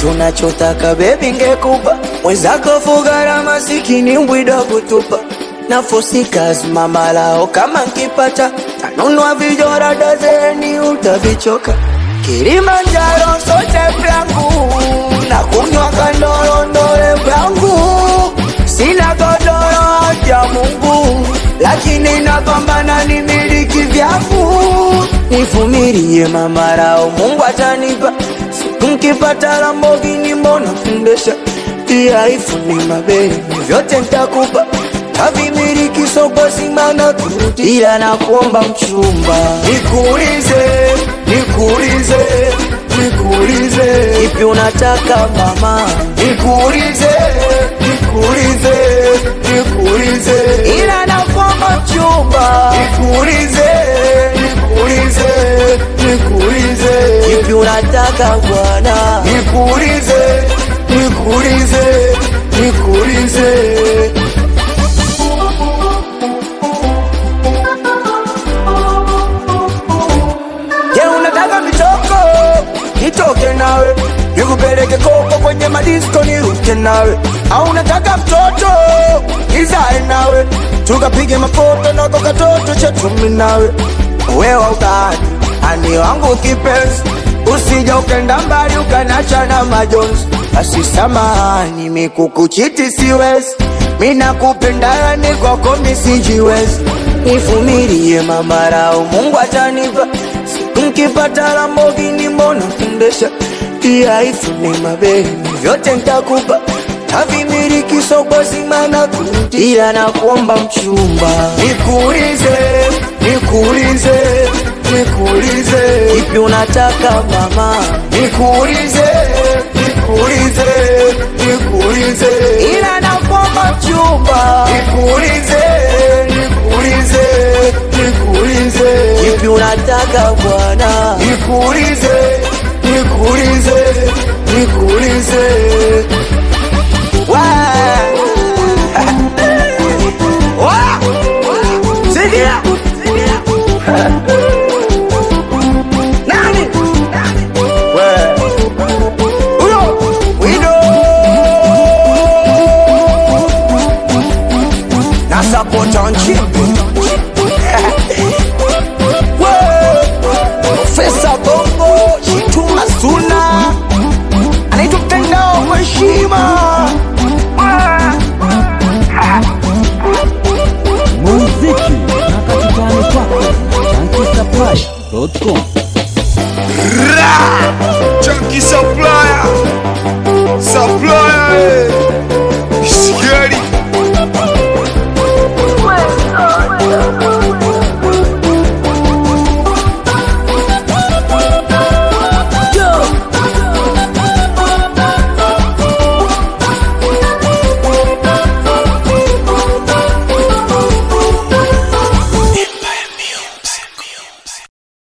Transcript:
chochote unachotaka bebi ngekupa mwenzako fugara masikini mbwida kutupa nafosikas mamalao kama nkipata tanunua vijora dazeni utavichoka Kilimanjaro sote vyangu na kunywa kandorondole vyangu sina godoro ya Mungu lakini napambana ni miliki vyangu nivumilie mamarao Mungu atanipa siku nkipata Lamborghini mbona kundesha pia ifuni mabeli vyote ntakupa tavimiliki soko simana turudi ila nakuomba mchumba nikuulize nikuulize nikuulize ipi unataka mama nikuulize nikuulize nikuulize ila nakuomba mchumba nikuulize nikuulize nikuulize ipi unataka bwana nikuulize nikuulize nikuulize Je, unataka mitoko? Nitoke nawe nikupeleke koko kwenye madisko niruke nawe, au unataka mtoto nizae nawe tukapige mafoto nako katoto chetu mimi nawe, wewe ukani ani wangu kipenzi, usija ukenda mbali ukanacha na majonzi. Basi samahani, mikukuchiti siwezi, mina kupenda ni kwako misijiwezi, nivumilie mamarao, Mungu atanipa Nkipata Lamborghini mbona kundesha pia ifune mabeli vyote ntakupa tavimiliki soko zima na kurudi ila nakuomba mchumba nikuulize nikuulize nikuulize ipi unataka mama nikuulize nikuulize nikuulize ila nakuomba mchumba nikuulize nikuulize nikuulize ipi unataka bwana nikuulize nikuulize nikuulize Wa- Wa- Sikia! Nani? We- Huyo! Wido! Na support on chimpi.